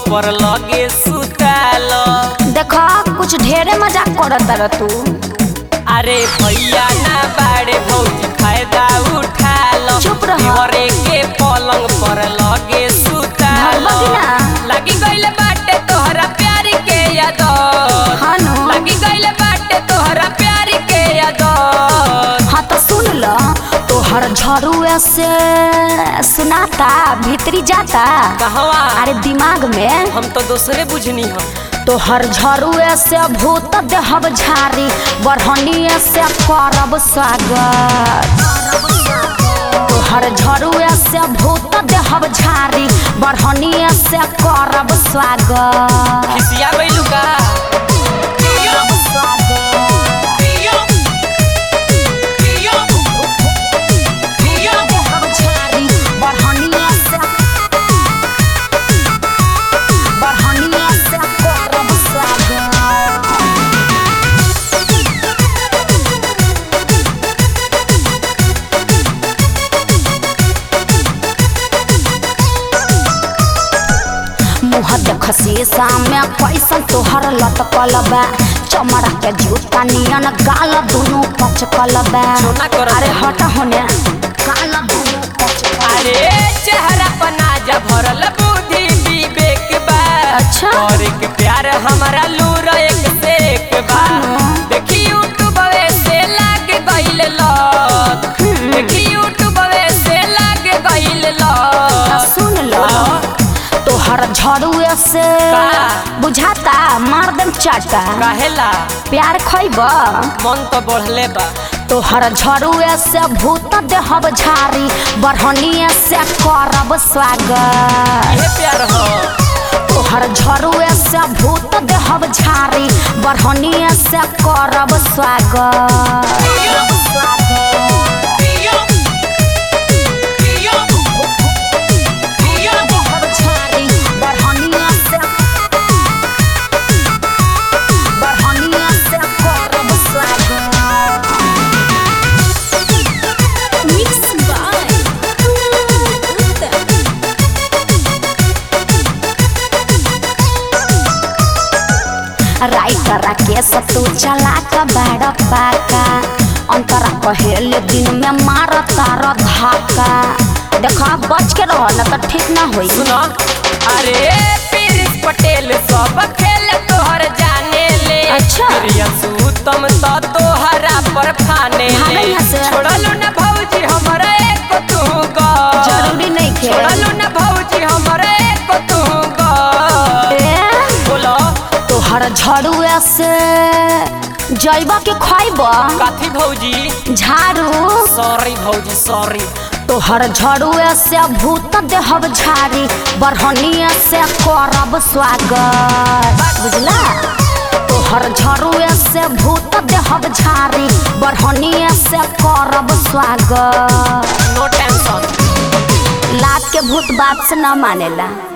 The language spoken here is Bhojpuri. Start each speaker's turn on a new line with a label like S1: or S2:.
S1: पर लगे सुताल
S2: देखा कुछ ढेरे मजाक करत रह तू
S1: अरे भैया ना बाड़े भौजी फायदा उठाल
S2: चुप रह।
S1: दीवारे के पलंग पर लगे सुताल
S2: धरबा की ना?
S1: लगी गइल बाटे तोहरा प्यार के याद
S2: हाँ नो।
S1: लगी गइल बाटे तोहरा प्यार के याद
S2: हाँ तो सुन ल तोहर झरुआ से सुनाता भीतरी जाता
S1: कहवा
S2: अरे दिमाग में
S1: हम तो दूसरे बुझनी हम
S2: तोहर झरुए से भूत देहब झारी बढ़निए से करब स्वागत तोहर झरुए से भूत देहब झारी बढ़निए से करब स्वागत
S1: खिसिया गइलू का
S2: देहब झारी बढ़निए से बढ़निए से करब स्वागत मुँह देख शीशा में कैसन तोहर लटकल बा चमड़ा के जूता नियन गाल दुनू पचकल बा
S1: सोना करत
S2: अरे
S1: बानी।
S2: हट होने गाल दुनू पचकल
S1: अरे चेहरा पर नाजा भरल बुद्धि विवेक बा
S2: अच्छा।
S1: और एक प्यार हमारा लूर एक से एक बा
S2: हाँ।
S1: देखी यूट्यूब से लाग गइल लत देखी यूट्यूब से लाग गइल लत
S2: सुन लो
S1: हाँ।
S2: तोहर झड़ुए से
S1: का?
S2: बुझाता मार देम चाटा
S1: काहेला
S2: प्यार खैब
S1: मन तो बढ़ले बा
S2: तोहर झड़ुए से भूत देहब झारी बढ़निए से करब स्वागत
S1: ये प्यार हो
S2: तोहर झरुए से भूत देहब झारी बढ़निए से करब स्वागत देहब झारी बढ़निए से बढ़निए से करब स्वागत मिक्स बाय राइटर के सतु चला के बाड़ पाका अंतरा पहले दिन में मार तार धाका देखा बच के रह न तो ठीक ना होई
S1: सुनो अरे पीरिस पटेल सब खेल तोहर जाने ले
S2: अच्छा।
S1: प्रियंसु तुम तो तोहरा पर फाने
S2: भागल
S1: ले
S2: यहाँ से।
S1: छोड़लू ना भौजी हमरा एक तू गो
S2: जरूरी नहीं खे
S1: छोड़लू ना भौजी हमरा एक तू गो
S2: ए,
S1: बोलो
S2: तोहर झड़ुए से जैब के खैब
S1: काथी भौजी
S2: झाड़ू
S1: सॉरी भौजी सॉरी
S2: तोहर झड़ुए से भूत देहब झारी बढ़निए से करब स्वागत बुझला तोहर झड़ुए से भूत देहब झारी बढ़निए से करब स्वागत
S1: नो टेंशन
S2: लात के भूत बात से न मानेला